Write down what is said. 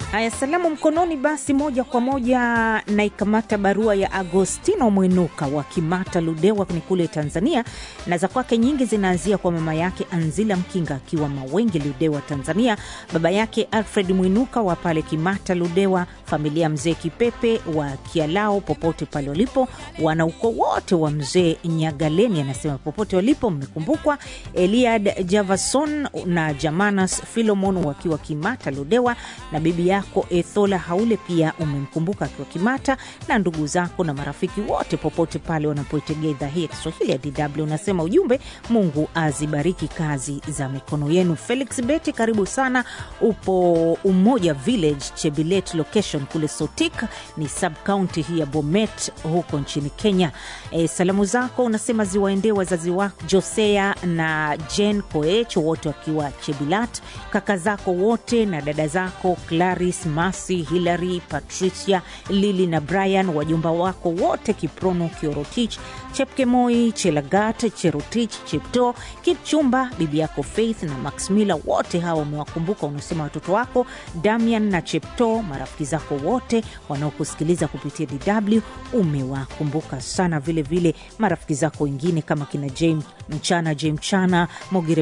Haya, salamu mkononi. Basi moja kwa moja naikamata barua ya Agostino Mwinuka wa Kimata, Ludewa ni kule Tanzania, na za kwake nyingi zinaanzia kwa mama yake Anzila Mkinga akiwa Mawengi, Ludewa, Tanzania, baba yake Alfred Mwinuka wa pale Kimata, Ludewa, familia mzee Kipepe wa Kialao, popote pale walipo, wanaukoo wote wa mzee Nyagaleni, anasema popote walipo mmekumbukwa. Eliad Javason na Jamanas Filomon wakiwa Kimata, Ludewa, na bibi yako Ethola Haule pia umemkumbuka akiwa Kimata, na ndugu zako na marafiki wote popote pale wanapoitegea idhaa hii ya Kiswahili ya DW. Unasema ujumbe, Mungu azibariki kazi za mikono yenu. Felix Beti, karibu sana. Upo Umoja Village, Chebilet location kule Sotik, ni sub county hii ya Bomet huko nchini Kenya. E, salamu zako unasema ziwaendee wazazi wako Josea na Jen Koech wote wakiwa Chebilat, kaka zako wote na dada zako Claris, Masi, Hilary, Patricia, Lili na Brian, wajomba wako wote Kiprono, Kiorotich, Chepkemoi, Chelagat, Cherotich, Chepto, Kipchumba, bibi yako Faith na Max Miller, wote hawa umewakumbuka. Unasema watoto wako Damian na Chepto, marafiki zako wote wanaokusikiliza kupitia DW umewakumbuka sana. Vilevile vile marafiki zako wengine kama kina James Mchana, J Mchana, Mogire